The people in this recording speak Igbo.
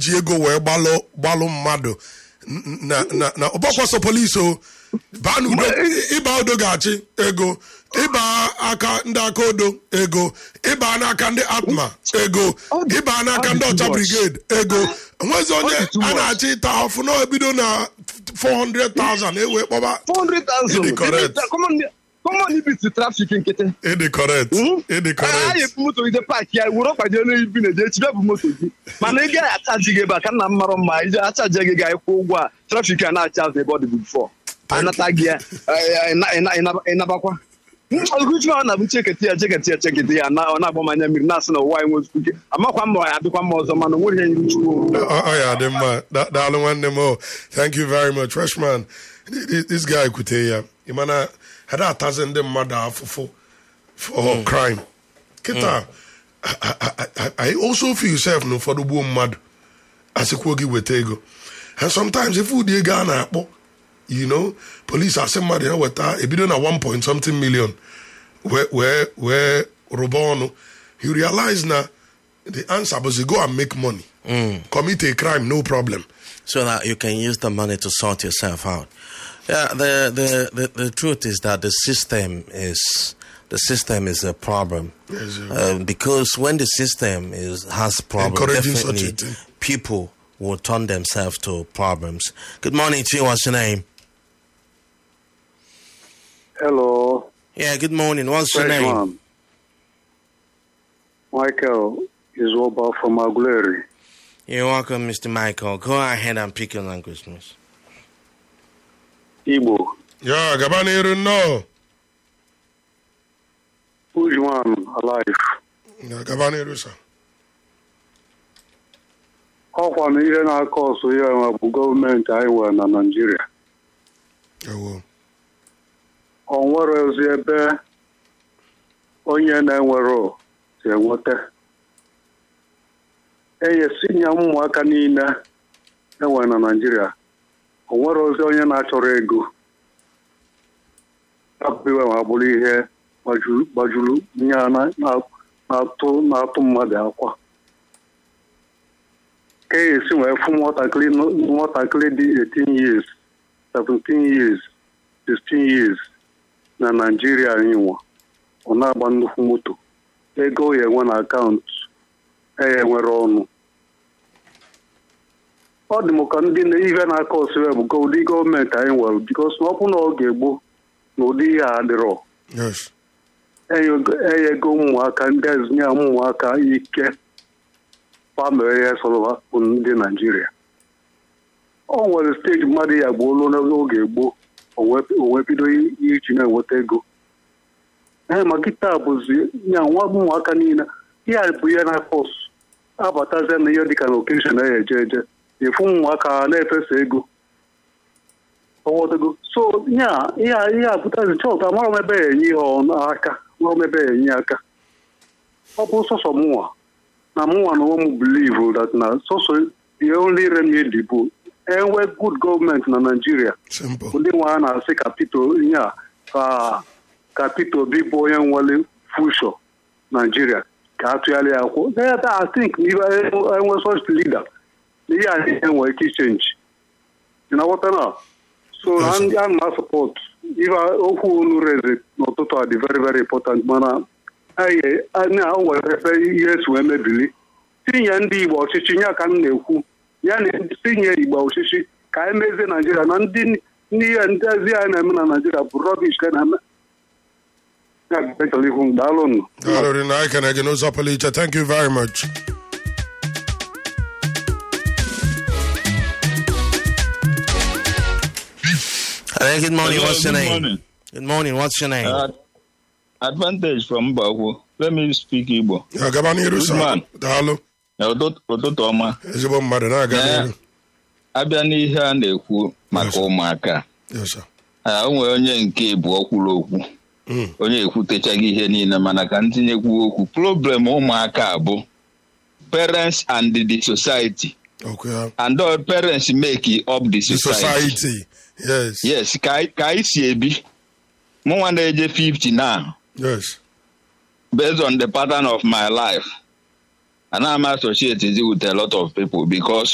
iji ego wee gbalụ gbalụ mmadụ n- na na na ọgbọkwọsọ polisi o baa n'udo ịba udo ga-achị ego ịba aka ndị aka odo ego ịba n'aka ndị atma ego ịba n'aka ndị ọcha brigade ego nwezi onye a na-achị ịta ọfụ na ebido na 400,000 ewe kpọba 400,000. Ịdị correct. Common- common ibiti trafik nkịtị ịdị correct ịdị anyị correct ebu moto gị paaki ya were ọkwa jee n'ibi na eje chibe bụ moto gị mana ị gaghị achaji gị ebe a ka nna m mara mma ije achaji gị ga ịkwụ ụgwọ a trafik a na-acha azụ ebe ọ dị bifọ anata gị ya eh, ịna- ịna- ịna- ịnabakwa ọgụchi ọ na-abụ cheketi ya cheketi ya cheketi ya na- ọ na-agba m anya mmiri na-asị na ụwa anyị nwezikwu ike amakwa mma ya adịkwa mma ọzọ mana o nweghị ihe nyiruchuo ọ ọ ya dị mma Da- daalụ nwanne m o thank you very much freshman Th- this guy kwute ya ị mana ha da atazi ndị mmadụ afụfụ for crime kịta I- I- I- I also feel self na ụfọdụ gbuo mmadụ asịkwuo gị weta ego and sometimes ife ụdị ego a na-akpọ you know police asị mmadụ ya weta ebido na 1 point something million wee wee wee rụba ọnụ you realize na the answer was go and make money commit a crime no problem so that you can use the money to sort yourself out. Yeah, the, the, the, the truth is that the system is the system is a problem Yes, uh, because when the system is has problems, Encouraging such a definitely thing. people will turn themselves to problems. Good morning to you. What's your name? Hello, Yeah, good morning. What's your name? freshman. Michael is Oba from Aguleri. You're welcome, Mr. Michael. Go ahead and pick your language, miss. Igbo. ya gaba n'iru nnọọ Who's one alive? ya gaba n'iru sa Ọkwa na ihe na-akọ ọsọ ya nwa bụ gọọmenti anyị nwere na Naịjirịa. ewo Ọ nwere ozi ebe onye na-enwero si enweta. Enyesinya ụmụaka niile enwere na Naịjirịa. O nwere ozi onye na-achọrọ ego. Abụghị ma bụrụ ihe gbajuru gbajuru nye a na- na- na-atụ na-atụ mmadụ akwa. ka e esi wee fụ nwatakịrị nọ- nwatakịrị dị 18 years 17 years 16 years na naijiria anyị nwa ọ na-agba nnukwu moto ego ya enwe na akaụntụ ya enwere ọnụ ọ dị m ka ndị na ihe na-aka osiwe bụ ka ụdị gọọmenti anyị nwere bikos na ọ bụ na oge gboo na ụdị ihe a adịrọ yes enyego ụmụaka ndị ezinye ụmụaka ike famịlị ya sọrọ bụ ndị naijiria o nwere steeti mmadụ ya gbuolu n'oge gboo onwe bido iji na-enweta ego ee ma kịta bụzi ya nwa ụmụaka niile ihe a bụ ihe na kọs abatazie na ihe dịka na okeshọn ya eje eje efu ụmụaka ha na-efesa ego ọwọdego so ya ihe ihe a pụtazi chọta amara m ebe ya enye ihe ọnụ aka mara m ebe ya enye aka ọ bụ sọsọ mụnwa na mụnwa na onwe m believe that na sọsọ the only remedy bụ enwe good gọọmenti na naijiria simple ndị nwe a na-asị ka Peter ihe a ka ka Peter Obi bụ onye nwere fushọ naijiria ka atụgharị ya akwụ ebe I think na ibe enwe such leader na ihe a niile nwere ike ichenji ị na-aghọta na so na ndị a na support ife okwu unu reze n'ụtụtụ a dị very very important mana anyị anya o nwere ebe ihe esi wee mebili tinye ndị igbo ọchịchị ya ka m na-ekwu ya na tinye igbo ọchịchị ka anyị mezie naijiria na ndị ndị ihe ndị ezi anyị na-eme na naijiria bụ rọbish ka na-eme ya ga-echọrọ ihu m daalụ nụ daalụ ri na anyị kene gị n'ụzọ pụrụ iche thank you very much Hello, good morning. Hello, What's your good name? morning. Good morning. What's your name? Uh, advantage from Mbakwu. Let me speak Igbo. ya gaba n'iru sa Usman. daalụ Ụtụtụ ụtụtụ ọma. ezigbo mmadụ na-aga Ee. n'iru Abịa n'ihe a na-ekwu maka Yes. ụmụaka. yes sir Ah, O nwere onye nke ịbụọ kwuru okwu. Mm. Onye ekwutechaghị ihe niile mana ka ntinyekwu okwu. Problem ụmụaka bụ parents and the society. okay ya And all parents make up the the society. society yes Yes, ka anyị- ka anyị si ebi. Mụnwa na-eje 50 now. yes based on the pattern of my life, and I'm associated with a lot of people because